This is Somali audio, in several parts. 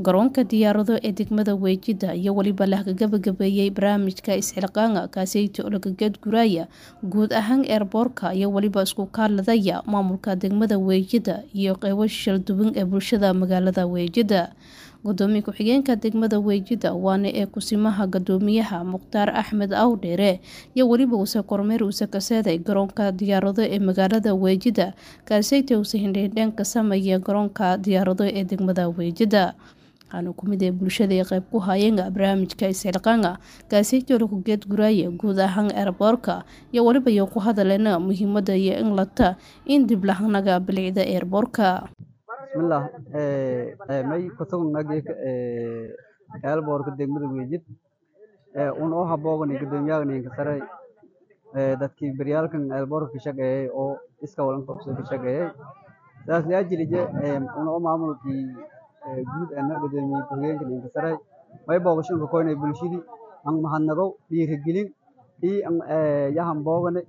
garoonka diyaarado ee degmada weejida iyo weliba la gabagabeeyey barnaamijka isxilqaanga kaaseyto olagageed guraaya guud ahaan eerboorka iyo weliba isku kaaladaya maamulka degmada weejida iyo qeybo shalduwan ee bulshada magaalada weejida gudoomiye ku-xigeenka degmada weejida waana ee kusimaha gadoomiyaha mukhtaar axmed awdheere iyo weliba uuse kormeer uuse kaseeday garoonka diyaarado ee magaalada weejida kaaseyta uuse hindheendheen ka sameeya garoonka diyaarado ee degmada weejida waxaana kumid ee bulshada ay qeyb ku haayeenga barnaamijka isxilqaanga kaaseyta olagugeed guraaye guud ahaan eerboorka iyo weliba iyo ku hadaleena muhiimada iyo in lata in dib lahanaga bilicda eerboorka bismillah may kusugnagik eelboorka degmada weejid un oo haboogan gudoomiyahaninka sare dadkii beryaalkan eelboorka ka shaqeeyay oo iska walan qabso ka shaqeeyay saas liajilije un oo maamulkii guud ana gudoomiye ku-xigeenka ninka sare may boogashanka koynay bulshadii an mahadnagow dhiirigelin ii yahan boogane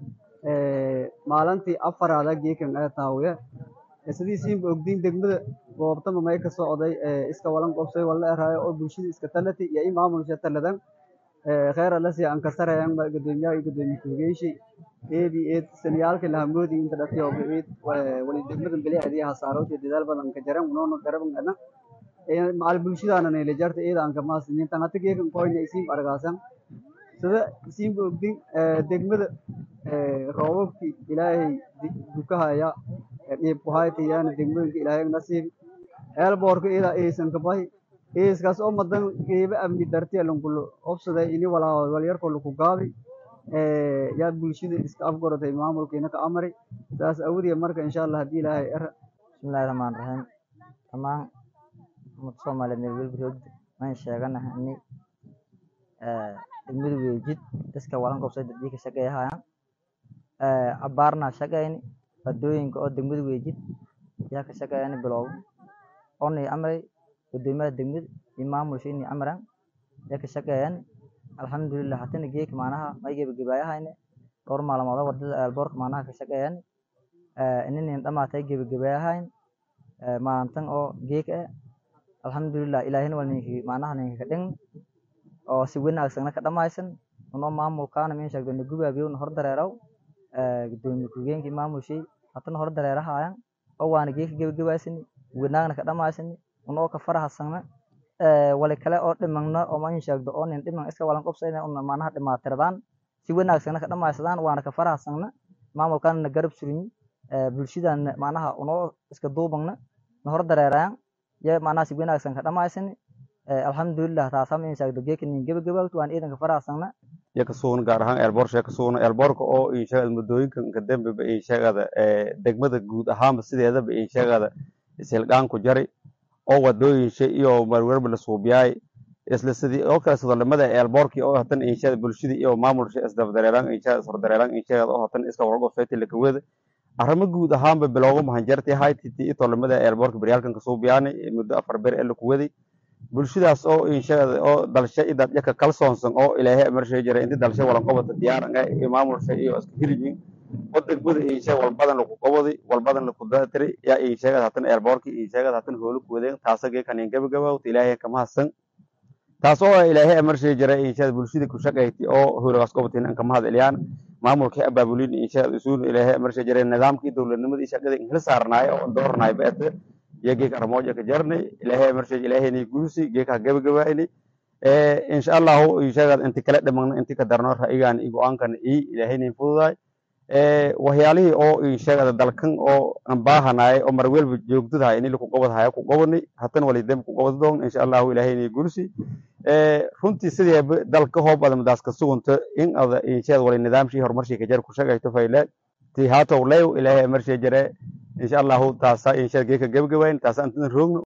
maalintii afaraada geekan ee taawiya sidiisiinba ogdiin degmada goobtama may ka socday iska walan qobsay wala eraayo oo bulshada iska talati iyo i maamulsha taladan kheyr alasi an kasarayan gudoomiyaha iyo gudoomiye ku-xigeenshi eedi eed saniyaalka lahamoodi inta dhatiyo eed wali degmada bilicdi hasaarowti dadaal badan ka jaran unoona garaban ana macal bulshadaana nayla jarta eeda an kamaasinin tangata geekan koyna isiin argaasan sida isiinba ogdiin degmada roobabki ilaahay dukahaya dhiibkuhaytayana degmooyinka ilaahay nasiib eelboorka iyada eysan kabahi eyskaas oo madan qeyba amni dartiya lankulo obsaday ini walaa walyarko laku gaabi yaa bulshada iska afgoratay maamulkiina ka amari saas awadiya marka insha allah haddii ilaahay era bismillahi raxmaan raxiim dhammaan ummadda soomaaliyeed meel welba roogda waan sheeganaha ini degmada weejid iska walan qobsay dadii ka shaqeeyahayaan abaarna shaqeyni wadooyinka oo degmada weejid yaa ka shaqeeyani bilowg oonay amray gudoomiyaha degmada iyo maamulsha inay amran yaa ka shaqeeyani alxamdulilah hatana geeka macnaha may gebagabaayahayne dhowr maalmood wadada eelboorka macnaha ka shaqeeyani ininin dhamaatay gebagabayahayn maalintan oo geek eh alxamdulilah ilaahina waa ninki macnaha ninka ka dhing oo si wanaagsana ka dhamaysan unoo maamulkaana min sheegdo na gubaabiyo na hor dareeraw gudoomiye ku-xigeenkii maamulshay hatana hor dareerahayan oo waana geeka gebagabaysani wanaagna ka dhamaysani unoo ka farahasana wali kale oo dhimagna oo man sheegdo oo nin dhiman iska walan qobsayna una macnaha dhimaatiradaan si wanaagsana ka dhamaysadaan waana ka farahasana maamulkaana na garab surinyi bulshadana macnaha unoo iska duubagna na hor dareerayan ya macnaha si wanaagsan ka dhamaysani alxamdulilah taasa min sheegdo geeka nin gebagabaagto waan iidanka farahasana iyo kasuugna gaar ahaan eelboor kasuugna eelboorka oo insheegada muddooyinkan ka dambeba insheegada degmada guud ahaanba sideedaba insheegada ishilqaanku jari oo wadooyinsha iyo marwerba la suubiyaay isla sidii oo kale sodolimada eelboorkii oo hatan insheegada bulshadii iyo maamulsha isdabdareeraan insheegada iswardareeraan insheegada oo hatan iska warqofeyti lakaweda arrimo guud ahaanba bilowga mahanjarti haytiti itolimada eelboorka beryaalkan kasuubiyaani muddo afar ber ee lakuwaday bulshadaas oo insheegada oo dalsha i dadyaka kalsoonsan oo ilaahay marshay jira inti dalsha walan qobata diyaaran ah iyo maamulsha iyo iska hirjin oo degmada insheeg walbadan laku qobadi walbadan laku datiri yaa insheegada hatan eelboorki insheegada hatan hoolu kuwadeen taasa geekanin gabagabawta ilaahay kamahadsan taas oo ilaahay marshay jira insheegada bulshada ku shaqayti oo hoolagaas qobatin an kamahad eliyaan maamulkii abaabulin insheegada isuun ilaahay marshay jira nidaamkii dowladnimadii shaqada inhila saarnaayo oo doornaay beete iyo geeka armooja ka jarnay ilaahay marshay ilaahayni guusi geeka gabagabaayni insha allahu insheegada inti kala dhimagna inti ka darno ra'yigan iyo go-aankan i ilaahayni fududaay waxyaalihii oo insheegada dalkan oo aan baahanaay oo mar welba joogdadahay ini laku qobadhaya ku qobani hatan wali demb ku qobadi doon insha allahu ilaahayni guusi runtii sideeba dalka hoob ada madaas ka sugunta in ada insheegada wali nidaamshii horumarshii ka jar ku shaqayto fayle ti haatow lew ilaahay marshay jare insha allahu taasa insha geeka gebagabayn taasa antidan roogno